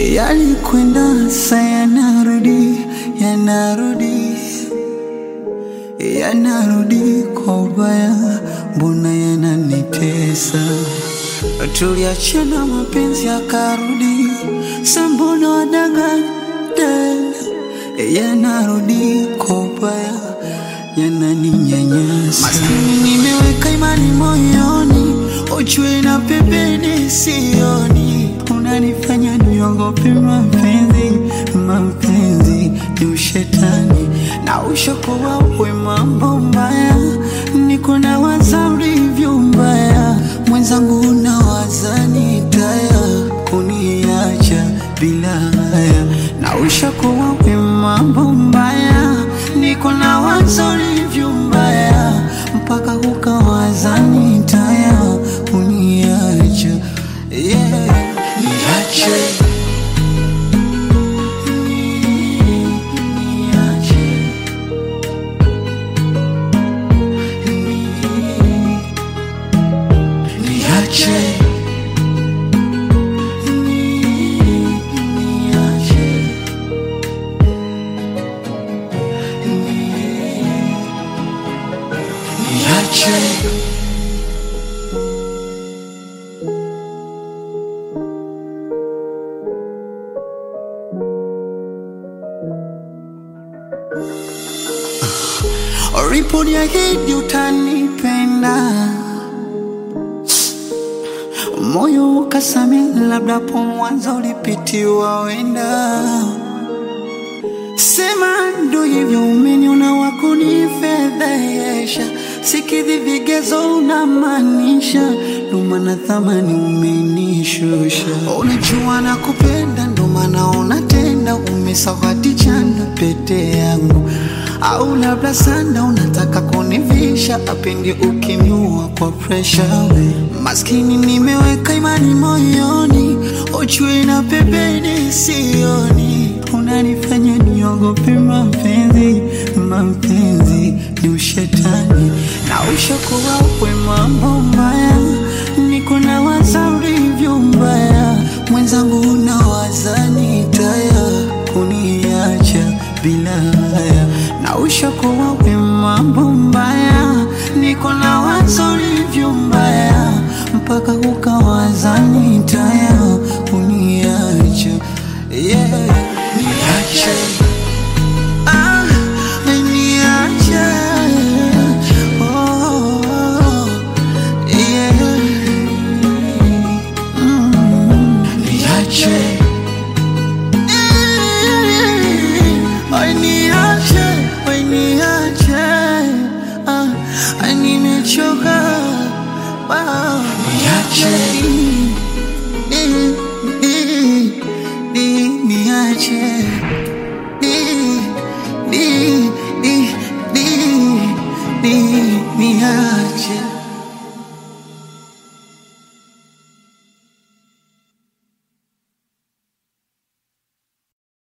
yalikwenda sa yanarudi, yanarudi, yanarudi kwa ubaya, mbona yananitesa? Tuliachana mapenzi yakarudi, sa mbona wadanganya tena? Yanarudi kwa ubaya, yananinyanyasa. Maskini nimeweka imani moyoni, ujue na pembeni sioni, unanifanya niogope mapenzi. Mapenzi ni ushetani na ushakuwa we mambo mbaya, niko na waza ulivyo mbaya, mwenzangu unawaza nitaya kuniacha bila haya, na ushakuwa we mambo mbaya, niko na waza ulivyo mbaya, mpaka ukawaza nitaya kuniacha yeah. Niache niache niache niache niache uliponiahidi utanipenda, moyo ukasami, labda po mwanzo ulipitiwa wenda. Sema ndo hivyo, umeniona wakunifedhesha, sikidhi vigezo unamaanisha, ndo maana thamani umenishusha. Unajua nakupenda, ndo maana unatenda, umesawadi chanda pete yangu au labda sanda unataka kunivisha apendi ukimua kwa presha. Maskini nimeweka imani moyoni, ujue na pembeni sioni, unanifanya niogope mapenzi. Mapenzi ni ushetani na ushakuwa we mambo mbaya, niko na waza ulivyo mbaya, mwenzangu unawaza nitaya kuniacha bila haya na ushakuwa we mambo mbaya, niko na wazo ulivyo mbaya, mpaka ukawaza